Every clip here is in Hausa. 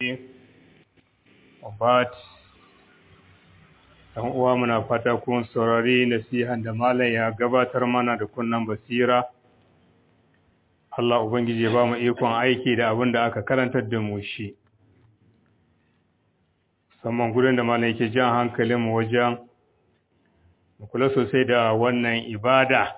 Obat, ɗan uwa muna fata kun saurari nasihan da malam ya gabatar mana da kunnan basira. Allah Ubangiji ba mu ikon aiki da abin da aka karantar da mu shi. Musamman gudun da malam yake jan hankalinmu wajen mu kula sosai da wannan ibada.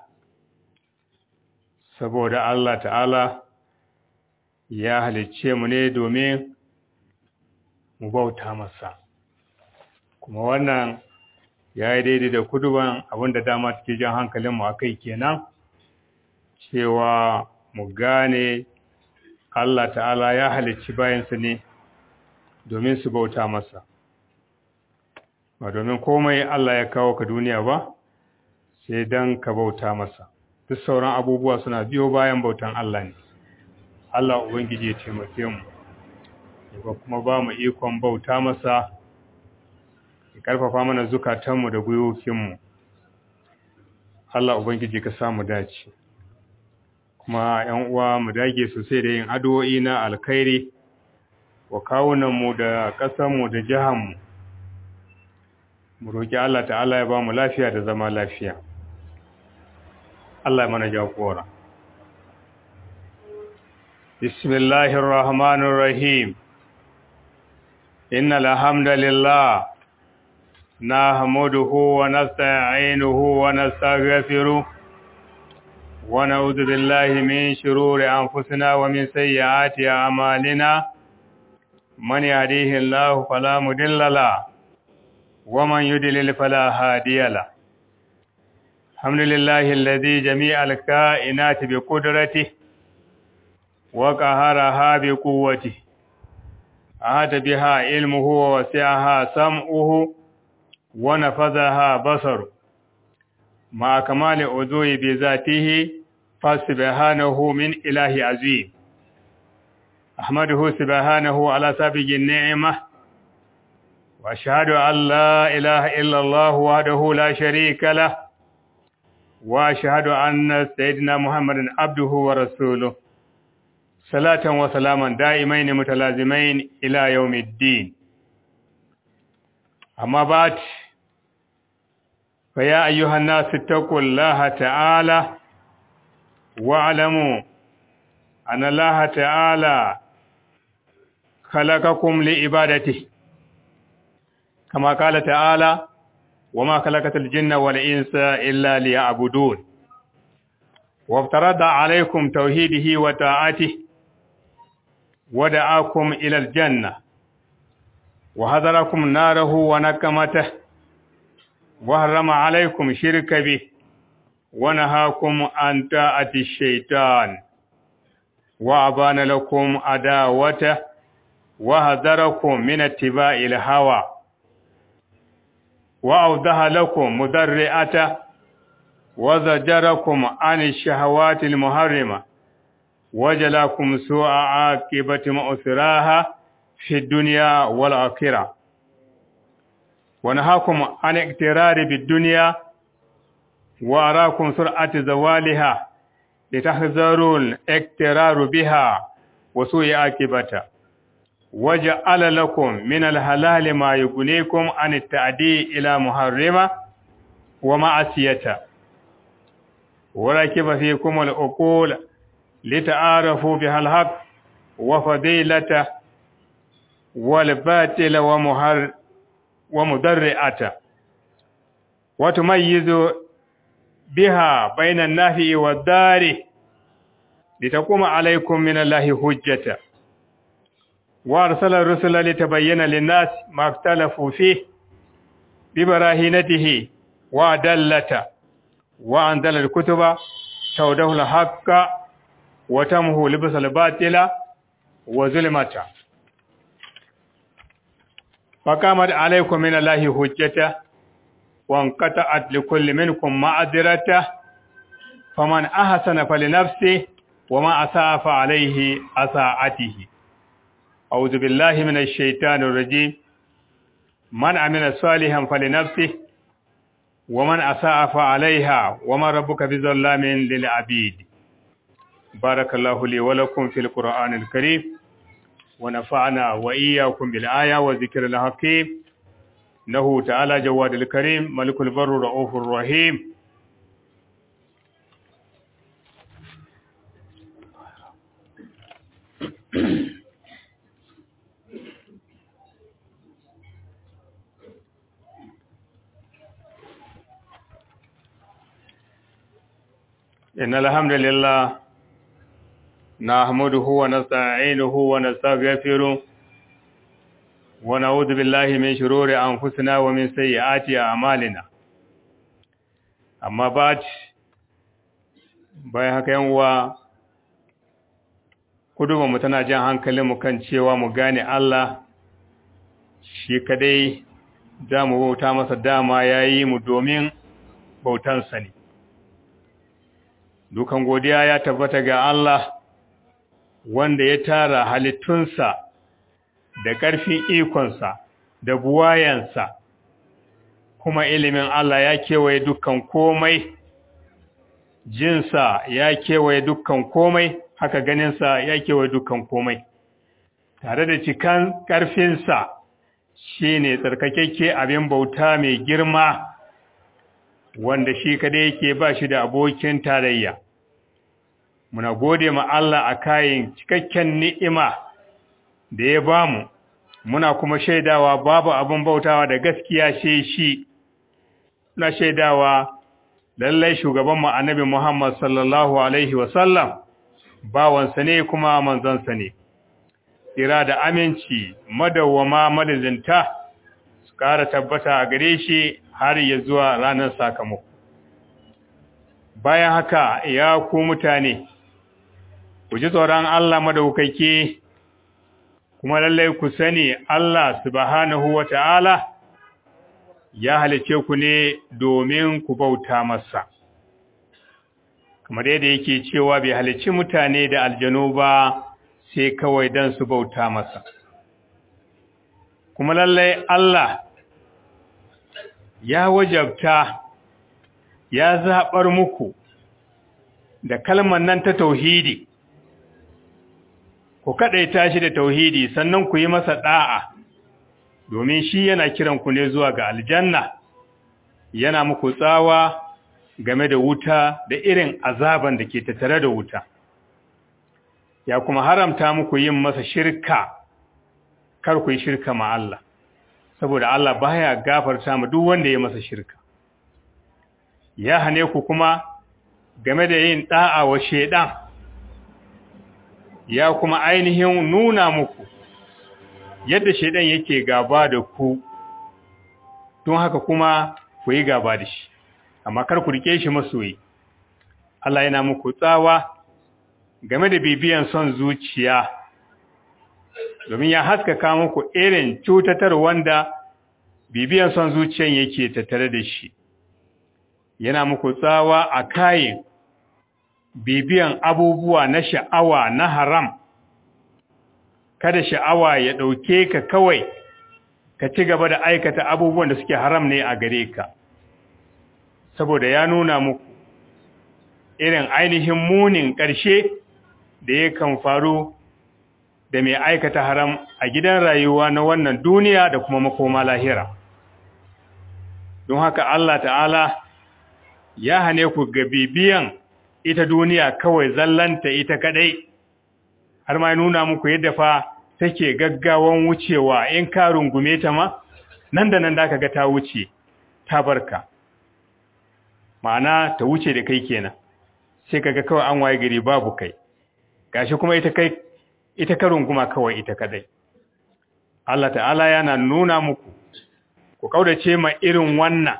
Saboda Allah ta'ala ya halicce mu ne domin mu bauta masa kuma wannan ya yi daidai da kuduban abinda dama take jan hankalinmu a kai kenan cewa mu gane Allah ta'ala ya halicci bayansu ne domin su bauta masa ba domin komai Allah ya kawo ka duniya ba sai don ka bauta masa duk sauran abubuwa suna biyo bayan bautan Allah ne Allah Ubangiji ya taimake mu ba kuma ba mu ikon bauta masa ya karfafa mana zukatanmu da gwiwokinmu Allah Ubangiji ka samu dace kuma ‘yan uwa mu dage sosai da yin addu'o'i na alkhairi wa kawunanmu da ƙasanmu da jihanmu mu roƙi Allah ta'ala ya ba mu lafiya da zama lafiya Allah ya mana jagora bismillahir rahmanir rahim إن الحمد لله نحمده ونستعينه ونستغفره ونعوذ بالله من شرور أنفسنا ومن سيئات أعمالنا من يهديه الله فلا مضل له ومن يضلل فلا هادي له الحمد لله الذي جميع الكائنات بقدرته وقهرها بقوته أهد بها علمه ووسعها سمعه ونفذها بصر مع كمال عذوه بذاته فسبحانه من إله عظيم أحمده سبحانه على سابق النعمة وأشهد أن لا إله إلا الله وحده لا شريك له وأشهد أن سيدنا محمد عبده ورسوله صلاة وسلاما دائمين متلازمين إلى يوم الدين أما بعد فيا أيها الناس اتقوا الله تعالى واعلموا أن الله تعالى خلقكم لعبادته كما قال تعالى وما خلقت الجن والإنس إلا ليعبدون وافترض عليكم توحيده وطاعته ودعاكم إلى الجنة وحذركم ناره ونكمته وحرم عليكم شرك به ونهاكم عن طاعة الشيطان وأبان لكم عداوته وحذركم من اتباع الهوى وأوضح لكم مدرئته وزجركم عن الشهوات المحرمة وجلاكم سوء عاقبة مؤثراها في الدنيا والآخرة ونهاكم عن اقترار بالدنيا وأراكم سرعة زوالها لتحذروا الاقترار بها وسوء عاقبة وجعل لكم من الحلال ما يغنيكم عن التعدي إلى محرمة ومعصية وركب فيكم العقول لتعارفوا بها الحق وفضيلته والباطل ومهر ومدرئته وتميز بها بين النافع والدار لتقوم عليكم من الله حجة وأرسل الرسل لتبين للناس ما اختلفوا فيه ببراهينته وأدلته وأنزل الكتب توده الحق وتمه لبس الباطل وظلمته فقامت عليكم من الله حجته وانقطعت لكل منكم معذرته فمن أحسن فلنفسه وما أساء فعليه أساءته أعوذ بالله من الشيطان الرجيم من عمل صالحا فلنفسه ومن أساء فعليها وما ربك بظلام للعبيد بارك الله لي ولكم في القرآن الكريم ونفعنا وإياكم بالآية والذكر الحكيم إنه تعالى جواد الكريم ملك البر رؤوف الرحيم إن الحمد لله نحمده ونستعينه ونستغفره ونعوذ بالله من شرور أنفسنا ومن سيئات أعمالنا أما بعد bayan haka yanwa kuduba mu tana jan hankalinmu kan cewa mu gane Allah shi kadai za mu bauta masa dama ya yi mu domin bautansa ne dukan godiya ya tabbata ga Allah wanda ya tara halittunsa da ƙarfin ikonsa da buwayansa kuma ilimin Allah ya kewaye dukkan komai jinsa ya kewaye dukkan komai haka ganinsa ya kewaye dukkan komai tare da cikan ƙarfinsa shi ne tsarkakekke abin bauta mai girma wanda shi kada yake ba shi da abokin tarayya muna gode ma Allah a kayan cikakken ni'ima da ya bamu muna kuma shaidawa babu abin bautawa da gaskiya sai shi na shaidawa lallai shugaban mu annabi Muhammad sallallahu alaihi wasallam bawansa ne kuma manzansa ne tsira da aminci madawwama madazinta su ƙara tabbata a gare shi har ya zuwa ranar sakamako bayan haka ya ku mutane ku ji tsoron Allah madaukake kuma lallai ku sani Allah subhanahu wata'ala ya halice ku ne domin ku bauta masa kamar yadda yake cewa bai halici mutane da aljanu ba sai kawai dan su bauta masa kuma lallai Allah ya wajabta ya zaɓar muku da kalmar nan ta tauhidi ku kaɗaita shi da tauhidi sannan ku yi masa ɗa'a domin shi yana kiran ku ne zuwa ga aljanna yana muku tsawa game da wuta da irin azaban da ke tattare da wuta ya kuma haramta muku yin masa shirka kar ku yi shirka ma Allah saboda Allah baya gafarta mu duk wanda ya masa shirka ya hane ku kuma game da yin da'a wa shedan ya kuma ainihin nuna muku yadda shedan yake gaba da ku don haka kuma ku yi gaba da shi amma kar ku rike shi masoyi Allah yana muku tsawa game da bibiyan son zuciya domin ya haskaka muku irin cutatar wanda bibiyan son zuciyan yake tattare da shi yana muku tsawa a kayan bibiyan abubuwa na sha'awa na haram kada sha'awa ya ɗauke ka kawai ka ci gaba da aikata abubuwan da suke haram ne a gare ka saboda ya nuna muku irin ainihin munin ƙarshe da yakan faru da mai aikata haram a gidan rayuwa na wannan duniya da kuma makoma lahira don haka Allah ta'ala ya hane ku ga bibiyan ita duniya kawai zallanta ita kadai har ma nuna muku yadda fa take gaggawan wucewa in ka rungume ta ma nan da nan da ka ga ta wuce ta barka ma'ana ta wuce da kai kenan sai kaga kawai an waye gari babu kai gashi kuma ita kai ita ka runguma kawai ita kadai Allah ta'ala yana nuna muku ku kaudace ma irin wannan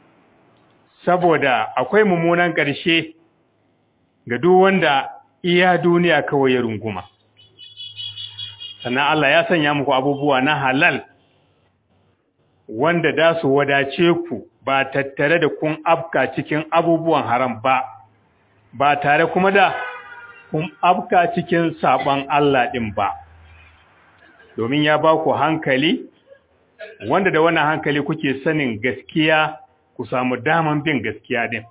saboda akwai mummunan ƙarshe ga duk wanda iya duniya kawai ya runguma sannan Allah ya sanya muku abubuwa na halal wanda da su wadace ku ba tattare da kun afka cikin abubuwan haram ba ba tare kuma da kun afka cikin saban Allah din ba domin ya ba ku hankali wanda da wannan hankali kuke sanin gaskiya ku samu daman bin gaskiya din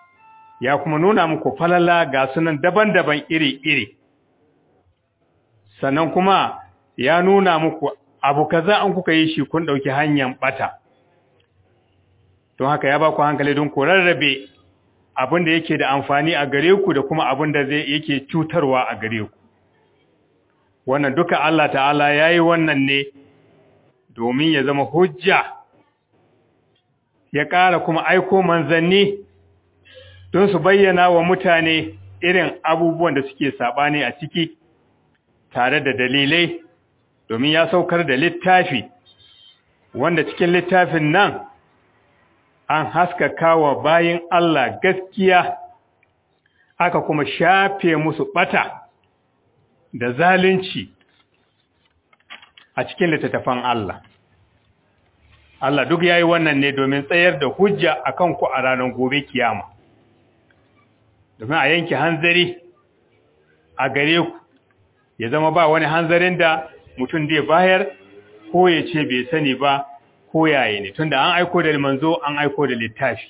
ya kuma nuna muku falala ga sunan daban-daban iri-iri sannan kuma ya nuna muku abu kaza an kuka yi shi kun ɗauki hanyar ɓata don haka ya ba ku hankali don ku rarrabe abin da yake da amfani a gare ku da kuma abin da zai yake cutarwa a gare ku wannan duka Allah ta'ala ya yi wannan ne domin ya zama hujja ya ƙara kuma aiko manzanni don su bayyana wa mutane irin abubuwan da suke saɓani a ciki tare da dalilai domin ya saukar da littafi wanda cikin littafin nan an haskaka wa bayin Allah gaskiya aka kuma shafe musu ɓata da zalunci a cikin littattafan Allah. Allah duk ya yi wannan ne domin tsayar da hujja a kanku a ranar gobe kiyama. Domin a yanke hanzari a gare ku, ya zama ba wani hanzarin da mutum zai bayar ko ya ce bai sani ba ko yaye ne, tunda an aiko da manzo an aiko da littafi.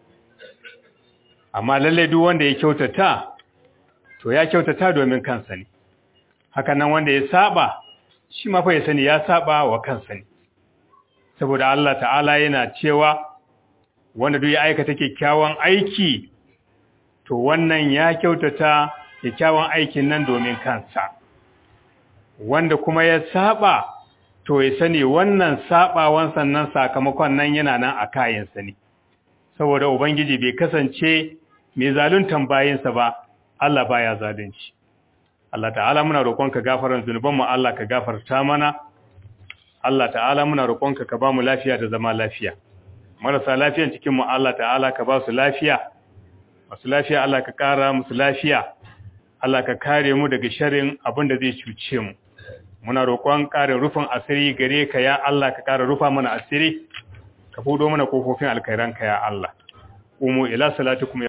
Amma lallai duk wanda ya kyautata, to ya kyautata domin kansa ne. Hakan nan wanda ya saba, shi mafa ya sani ya saba wa kansa ne. saboda Allah ta'ala yana cewa wanda duk ya aikata kyakkyawan aiki to wannan ya kyautata kyakkyawan aikin nan domin kansa wanda kuma ya saba to ya sani wannan sabawan sannan sakamakon nan yana nan a kayansa ne saboda ubangiji bai kasance mai zaluntan bayinsa ba Allah baya zalunci Allah ta'ala muna roƙonka gafaran zunubanmu Allah ka gafarta mana Allah ta'ala muna roƙonka ka ba mu lafiya da zama lafiya marasa lafiyan cikin mu Allah ta'ala ka ba su lafiya masu lafiya Allah ka ƙara musu lafiya Allah ka kare mu daga sharrin abin da zai cuce mu muna roƙon ƙarin rufin asiri gare ka ya Allah ka ƙara rufa mana asiri ka fudo mana kofofin alkhairanka ya Allah umu ila salatukum